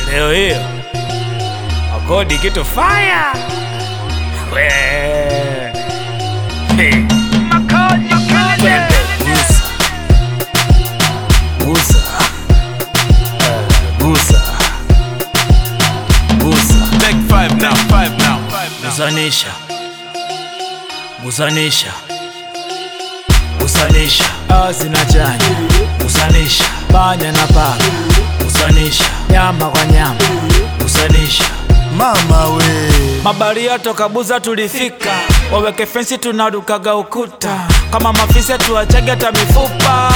leo hiyo akodi kitu faya we Hey. Twende, gusa gusa Eh, gusa gusa Take five now, five now. gusanisha gusanisha gusanisha dawa zinachanya gusanisha panya na paka gusanisha nyama kwa nyama gusanisha mama we mabaria toka buza tulifika waweke fensi tunarukaga ukuta kama mafisa tuachage hata mifupa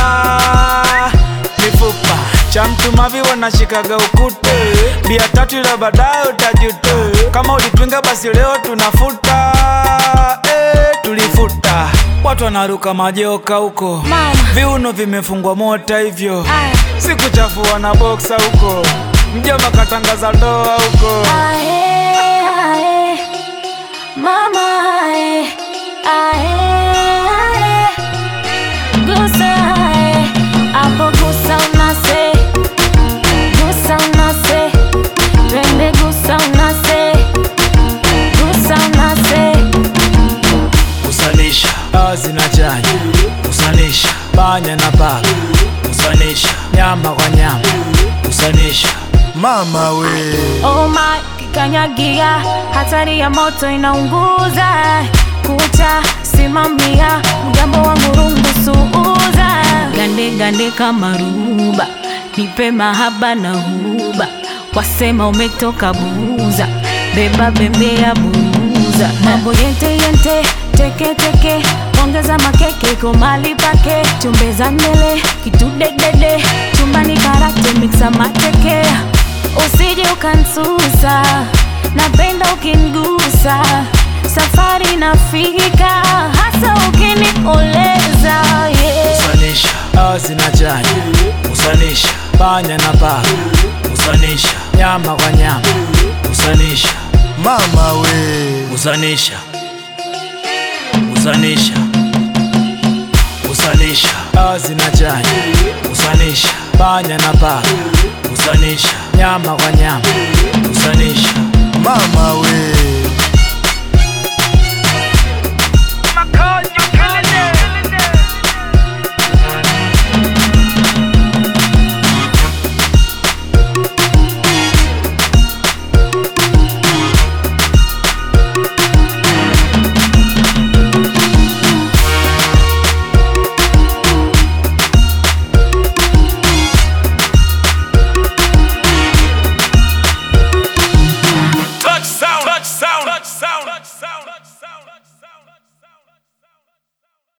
mifupa cha mtu mavi wanashikaga ukute bia tatu ila baadaye utajuta kama ulipinga basi leo tunafuta eh, tulifuta watu wanaruka majoka huko Mama. viuno vimefungwa mota hivyo Aya. sikuchafua na boksa huko mjomba katangaza ndoa huko Ae, ae, mama ae, ae, ae. Gusa ae, hapo gusa unase, gusa unase, twende gusa unase, gusa unase. kusanisha dawa zinachanya kusanisha panya na paka kusanisha nyama kwa nyama kusanisha mama we Oh my, kikanyagia, hatari ya moto inaunguza. Kucha simamia, mgambo wangu rungu suuza. Gande gande kama ruba, nipe mahaba na huba. Wasema umetoka buza, beba bembea buza. Mambo yente yente, teke teke, ongeza makeke kwa mali pake. Chumbeza ndele, kitudedede, chumbani karate mixa mateke usije ukansusa, napenda ukingusa, safari nafika, hasa ukinikoleza yeah. kusanisha dawa zinachanya kusanisha panya na paka kusanisha nyama kwa nyama kusanisha mama we kusanisha kusanisha kusanisha dawa zinachanya kusanisha panya na paka kusanisha nyama kwa nyama kusanisha mama we Touch sound, touch sound, touch sound.